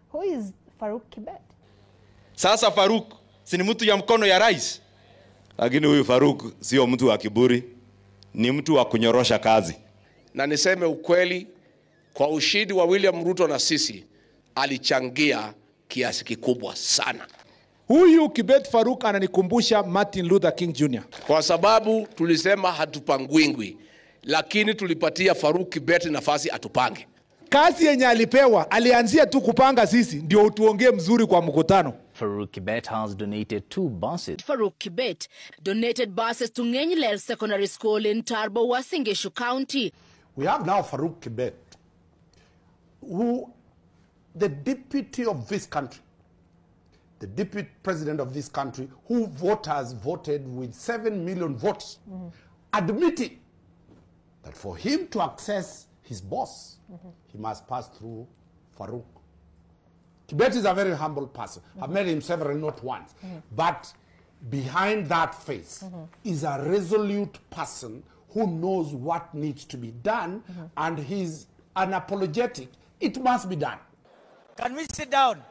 Who is Farouk Kibet? Sasa Faruk si ni mtu ya mkono ya rais, lakini huyu Faruk sio mtu wa kiburi, ni mtu wa kunyorosha kazi. na niseme ukweli, kwa ushindi wa William Ruto na sisi alichangia kiasi kikubwa sana, Huyu Kibet Faruk ananikumbusha Martin Luther King Jr. kwa sababu tulisema hatupangwingwi, lakini tulipatia Faruk Kibet nafasi atupange. Kazi yenye alipewa alianzia tu kupanga sisi, ndio tuongee mzuri kwa mkutano. Farouk Kibet has donated two buses. Farouk Kibet donated buses to Ngenyilel Secondary School in Tarbo, Wasingishu County. We have now Farouk Kibet, who, the deputy of this country, the deputy president of this country, who voters voted with 7 million votes, admitting that for him to access his boss, he must pass through Farouk. Kibet is a very humble person. I've met him several, not once. But behind that face is a resolute person who knows what needs to be done and he's unapologetic. It must be done. Can we sit down?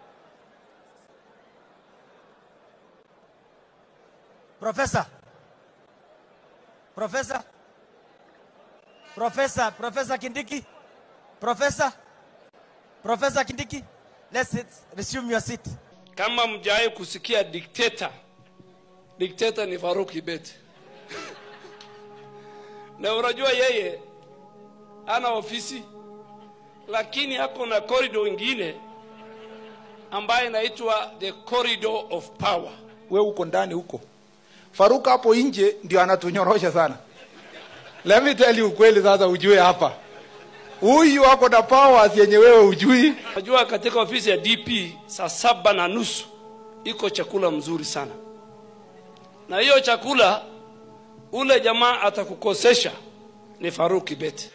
Professor. Professor. Professor. Professor Kindiki. Professor. Professor Kindiki. Let's sit. resume your seat. Kama mjawahi kusikia dikteta, dikteta ni Faruk Kibet. na unajua yeye ana ofisi, lakini ako na corridor ingine ambayo inaitwa the corridor of power. We uko ndani huko, Faruk hapo nje ndio anatunyorosha sana. Let me tell you ukweli sasa, ujue hapa huyu ako na powers yenye wewe ujui. Najua katika ofisi ya DP saa saba na nusu iko chakula mzuri sana, na hiyo chakula ule jamaa atakukosesha ni Faruk Kibet.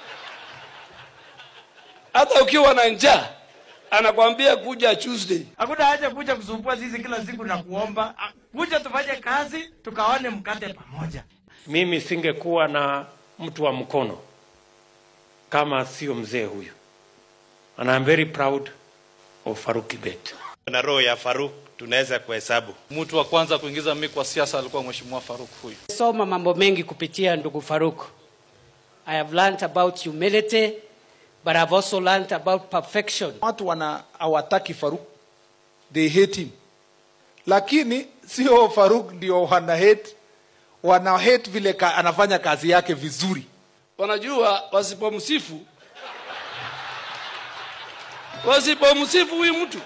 Hata ukiwa na njaa anakwambia kuja Tuesday. Hakuna haja kuja kusumbua sisi kila siku na kuomba. Ah, Kuja tufanye kazi tukaone mkate pamoja. Mimi singekuwa na mtu wa mkono kama sio mzee huyu. And I'm very proud of Faruk Kibet. Na roho ya Faruk tunaweza kuhesabu. Mtu wa kwanza kuingiza mimi kwa siasa alikuwa Mheshimiwa Faruk huyu. soma mambo mengi kupitia ndugu Faruk. I have learned about humility, but I've also learned about perfection. Watu wana hawataki Faruk, they hate him, lakini sio Faruk ndio wana hate, wana hate vile ka, anafanya kazi yake vizuri. Wanajua wasipomsifu wasipomsifu huyu mtu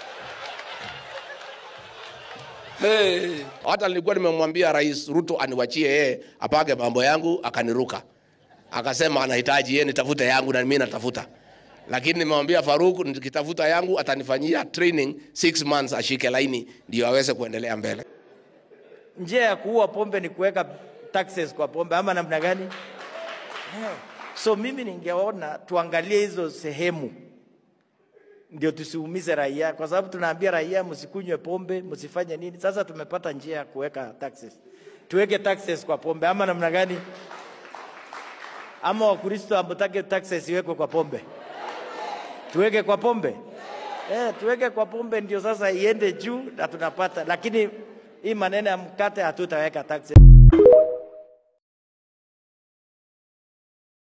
hey. Hata nilikuwa nimemwambia Rais Ruto aniwachie yeye apage mambo yangu, akaniruka akasema anahitaji yeye nitafute yangu na mimi natafuta, lakini nimemwambia Faruk nikitafuta yangu atanifanyia training six months, ashike laini ndio aweze kuendelea mbele. Njia ya kuua pombe ni kuweka taxes kwa pombe ama namna gani? Eh, So mimi ningeona tuangalie hizo sehemu ndio tusiumize raia, kwa sababu tunaambia raia msikunywe pombe, msifanye nini. Sasa tumepata njia ya kuweka taxes, tuweke taxes kwa pombe ama namna gani? Ama Wakristo hamtaki taxes iwekwe kwa pombe, tuweke kwa pombe eh, tuweke kwa pombe ndio sasa iende juu na tunapata, lakini hii maneno ya mkate hatutaweka taxes.